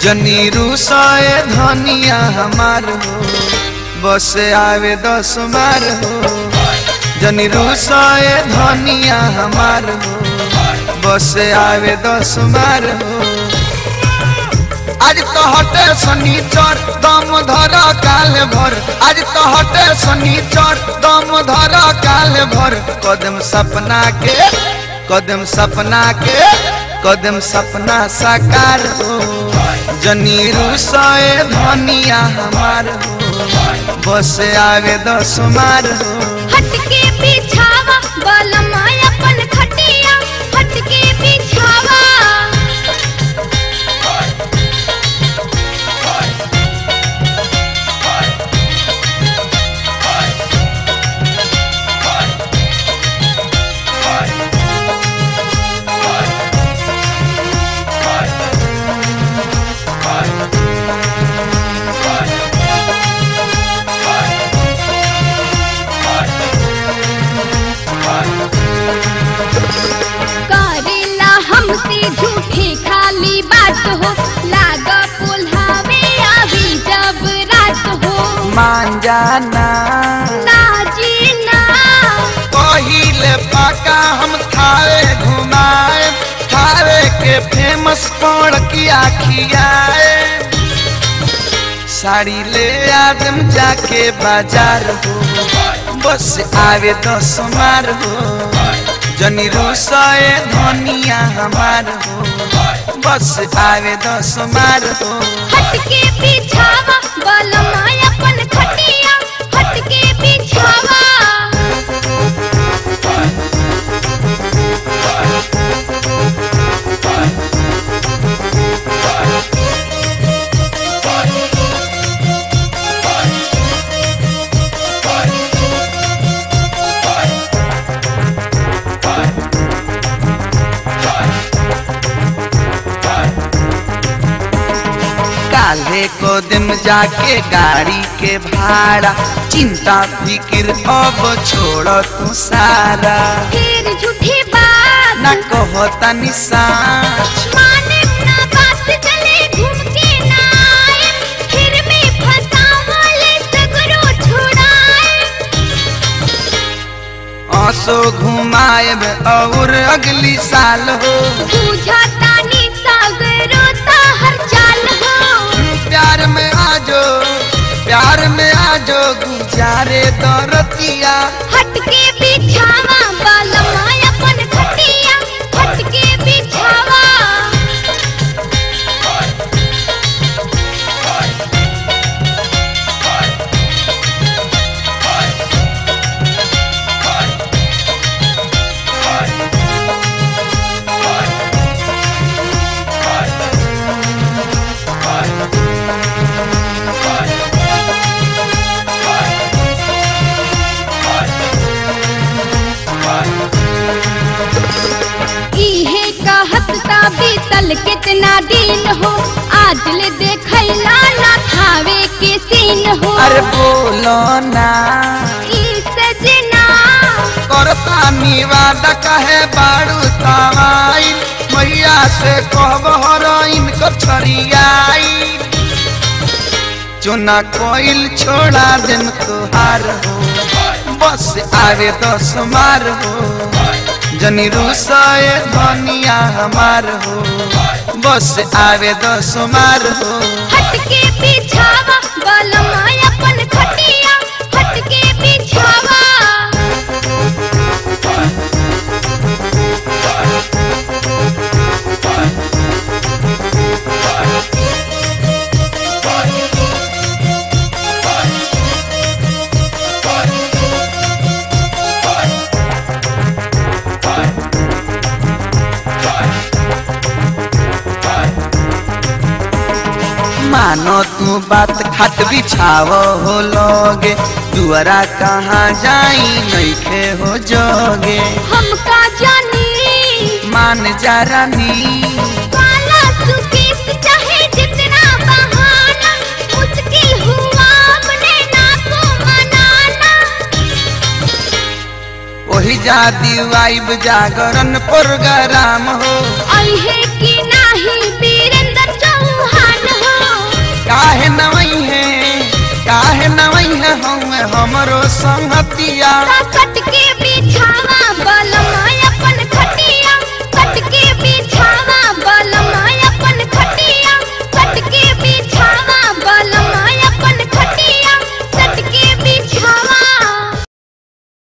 जनी रूसाए धनिया हमार हो बस आवे दस मार हो जनी रूसाए धनिया हमार हो बस आवे दस मार हो आज तो हटे शनिचर दम धर काल भर आज तो हटे शनिचर दम धर काल भर कदम सपना के कदम सपना के कदम सपना साकार हो जनी रूसाए धनिया हमार हो बस आवे दस मार हो हटके बिछावा बलमा अपन खटिया हटके बिछावा करेला हमसे झूठी खाली बात हो लाग पुल्हावे अभी जब रात हो मान जाना ना जीना पहिले पाका हम थावे घुमाए थावे के फेमस पौड़ की आखियाए साड़ी ले आदम जाके बाजार हो बस आवे दस मार हो जनी रूसाए धनिया हमार हो बस आवे दस मार हो हटके बिछावा बलमा अपन खटिया हटके बिछावा काले को दिन जाके गाड़ी के भाड़ा चिंता फिक्र अब छोड़ तू सारा फिर झूठी बात न कहो तनी साच माने ना बात चले घूम के ना आए फिर में फसावले सगरो छुड़ाए आंसू घुमाए और अगली साल हो बुझाता नी सागरो ता हर चाल हो प्यार में आजो प्यार में आजो गुजारे दरतिया हटके बिछावा बलमा अपन खटिया हटके बिछावा इहे कहत ता बीतल कितना दिन हो आज ले देखैला ना खावे के सीन हो अरे बोलो ना ई सजना करता निवादा कहे बाड़ू तवाई मैया से कहब हरोइन को छड़ियाई चुना कोइल छोड़ा दिन तुहार हो बस आवे दस मार हो जनी रूसाए धनिया हमार हो बस आवे दस मार हो हटके बिछावा बलमा अपन खटिया हटके बिछावा मानो तू बात खट बिछाव हो लोगे दुआरा कहाँ जाई नइखे हो जोगे हमका जानी मान जा रानी काला सुकेस चाहे जितना बहाना मुश्किल हुआ अपने ना को मनाना ओही जा दीवाइब जागरण प्रोग्राम हो अहे की नाही वीरेंद्र चौहान काहे नवई है काहे नवई है हम हमरो संगतिया का